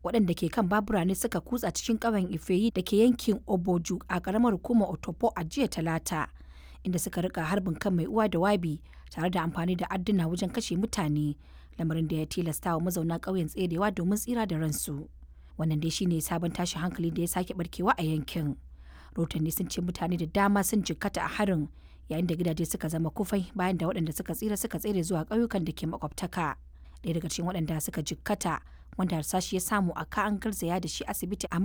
waɗanda ke kan babura ne suka kutsa cikin ƙauyen Ifeyi da ke yankin Oboju a ƙaramar hukumar Otopo a jiya Talata, inda suka rika harbin kan mai uwa da wabi tare da amfani da adduna wajen kashe mutane, lamarin da ya tilasta wa mazauna ƙauyen tserewa domin tsira da ransu. Wannan dai shine sabon tashin hankali da ya sake barkewa a yankin. Rotanni sun ce mutane da dama sun jikkata a harin yayin da gidaje suka zama kufai bayan da waɗanda suka tsira suka tsere zuwa ƙauyukan da ke makwabtaka. Ɗaya daga cikin waɗanda suka jikkata wanda harsashi ya samu a ka an garzaya da shi asibiti a